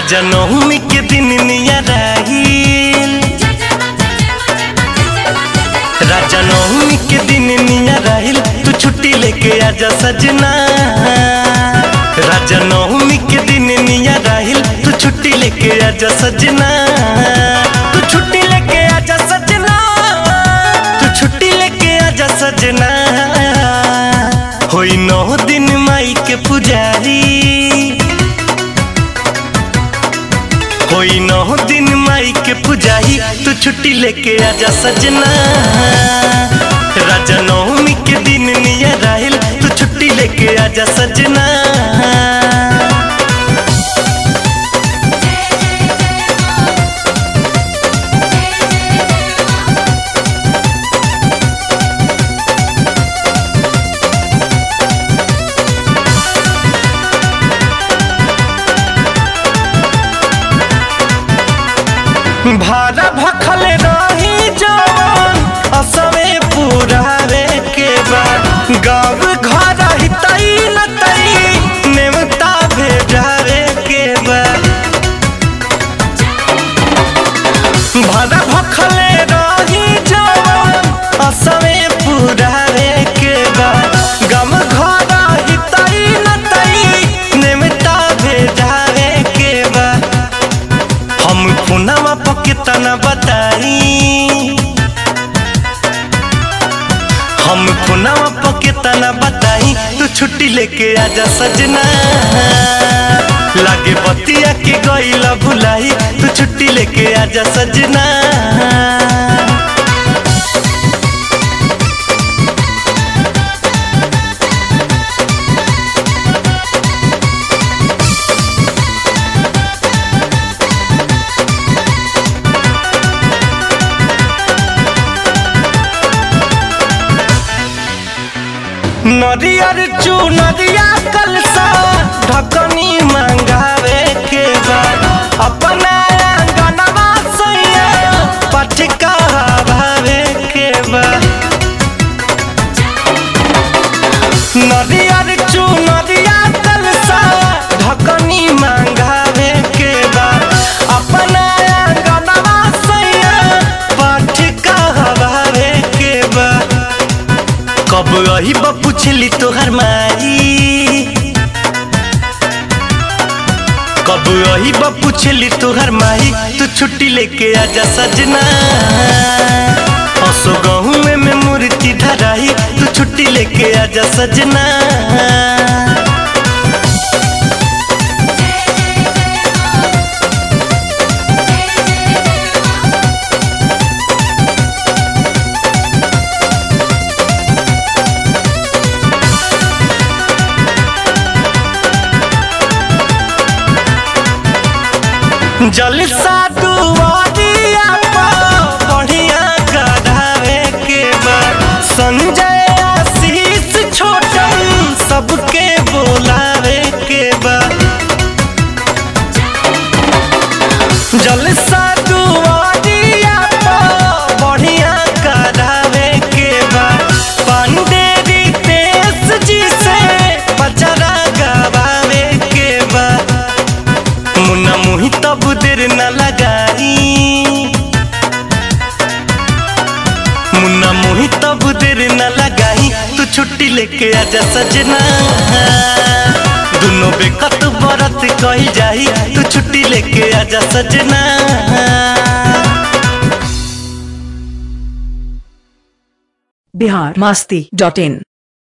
राजा नवमी के दिन निया राहिल राजा नवमी के दिन निया राहिल तू छुट्टी लेके आजा सजना राजा नवमी के दिन निया राहिल तू छुट्टी लेके आजा सजना तू छुट्टी लेके आजा सजना तू छुट्टी लेके आजा सजना होई नौ दिन माई के पुजारी होई नौ दिन माई के पुजारी तू छुट्टी लेके आजा सजना राजा नवमी के दिन निया राहिल तू छुट्टी लेके आजा सजना भारा भखल रही जवन असवे पुरावे के बाद गाँव घर हितई न तई नेवता भेजावे के बाद भारा भखल रही जवन असवे पुरावे के बाद गाँव घर हितई न तई नेवता भेजावे के बाद हम खुनावा पके तना बताई हम खुनावा पके तना बताई तू छुट्टी लेके आजा सजना लागे बतिया के गईला भुलाई तू छुट्टी लेके आजा सजना नरियर चू नदिया कलसा ढकनी मंगावे के बाद अपना गनवा सैया पटका भावे के बाद नरियर चू नदिया कलसा ढकनी मंगावे के बाद अपना गनवा सैया पटका भावे के बाद कब अही बा पूछली तोहर माई कब अही बा पूछली तोहर माई तू छुट्टी लेके आजा सजना असो गहूँ में, में मूर्ति धराई तू छुट्टी लेके आजा सजना जलसा दुआरिया पर बढ़िया करावे के बाद संजय आशीष छोटन सबके बोलावे के बाद जलसा दुआरिया पर बढ़िया करावे के बाद पांडे रितेश जी से पचरा गवावे के बाद मुन्ना मुही तब देर न लगाई मुन्ना मुही तब देर न लगाई तू छुट्टी लेके आजा सजना दोनों बेकत बरत कही जाई तू छुट्टी लेके आजा सजना बिहार मास्ती डॉट इन